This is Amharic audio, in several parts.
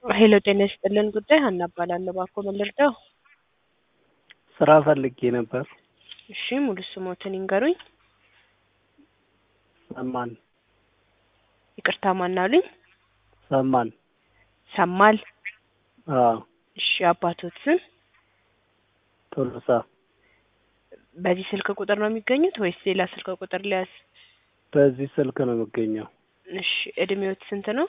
ሄሎ ጤና ይስጥልን ጉዳይ ሀና እባላለሁ። እባክዎ ምን ልርዳው? ስራ ፈልጌ ነበር። እሺ ሙሉ ስሞትን ይንገሩኝ። ሰማን ይቅርታ ማን አሉኝ? ሰማን። ሰማል። አዎ እሺ አባቶት ስም? ቶሎሳ። በዚህ ስልክ ቁጥር ነው የሚገኙት ወይስ ሌላ ስልክ ቁጥር ሊያዝ? በዚህ ስልክ ነው የምገኘው። እሺ እድሜዎት ስንት ነው?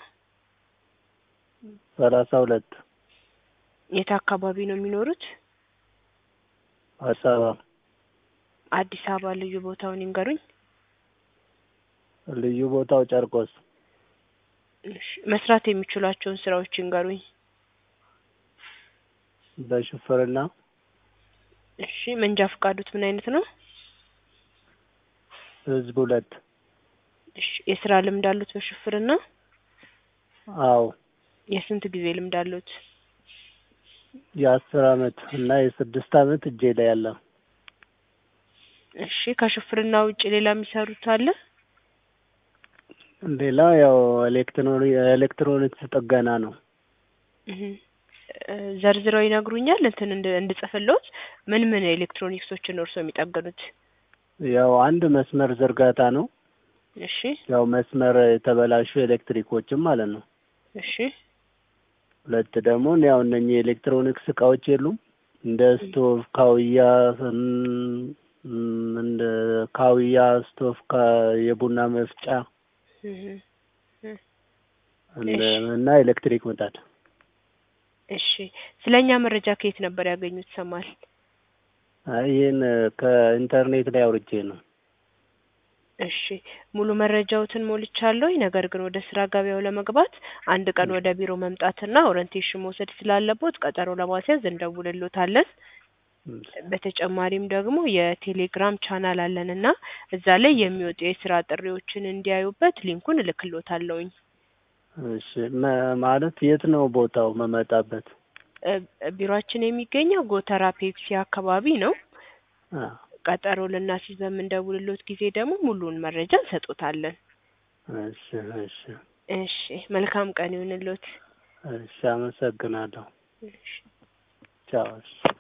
ሰላሳ ሁለት የት አካባቢ ነው የሚኖሩት? አዲስ አበባ አዲስ አበባ ልዩ ቦታውን ይንገሩኝ። ልዩ ቦታው ጨርቆስ። እሺ መስራት የሚችሏቸውን ስራዎች ይንገሩኝ። በሹፍርና እሺ መንጃ ፈቃዱት ምን አይነት ነው? ህዝብ ሁለት እሺ የስራ ልምድ አሉት በሹፍርና? አዎ የስንት ጊዜ ልምድ አሉት? የአስር አመት እና የስድስት አመት እጄ ላይ ያለ እሺ ከሹፍርና ውጭ ሌላ የሚሰሩት አለ? ሌላ ያው ኤሌክትሮኒ ኤሌክትሮኒክስ ጥገና ነው። እህ እ ዘርዝረው ይነግሩኛል እንትን እንድ እንድጽፍልዎት ምን ምን ኤሌክትሮኒክሶችን ነው እርስዎ የሚጠግኑት? ያው አንድ መስመር ዝርጋታ ነው። እሺ ያው መስመር የተበላሹ ኤሌክትሪኮችም ማለት ነው። እሺ ሁለት ደግሞ ያው እነኚህ የኤሌክትሮኒክስ እቃዎች የሉም እንደ ስቶቭ፣ ካውያ እም፣ እም፣ እንደ ካውያ፣ ስቶቭ፣ ካ የቡና መፍጫ እህ እ እንደ እሺ እና ኤሌክትሪክ ምጣድ። እሺ ስለኛ መረጃ ከየት ነበር ያገኙት ሰማል? አይ ይሄን ከኢንተርኔት ላይ አውርጄ ነው። እሺ ሙሉ መረጃዎትን ሞልቻለሁኝ። ነገር ግን ወደ ስራ ገበያው ለመግባት አንድ ቀን ወደ ቢሮ መምጣትና ኦሪንቴሽን መውሰድ ስላለቦት ቀጠሮ ለማስያዝ እንደውልሎታለን። በተጨማሪም ደግሞ የቴሌግራም ቻናል አለንና እዛ ላይ የሚወጡ የስራ ጥሪዎችን እንዲያዩበት ሊንኩን እልክሎታለሁኝ። እሺ መ- ማለት የት ነው ቦታው መመጣበት? እ ቢሮአችን የሚገኘው ጎተራ ፔፕሲ አካባቢ ነው። አ ቀጠሮ ልናስይዝ በምንደውልሎት ጊዜ ደግሞ ሙሉውን መረጃ እንሰጦታለን። እሺ እሺ እሺ መልካም ቀን ይሁንልዎት። እሺ አመሰግናለሁ። እሺ ቻው። እሺ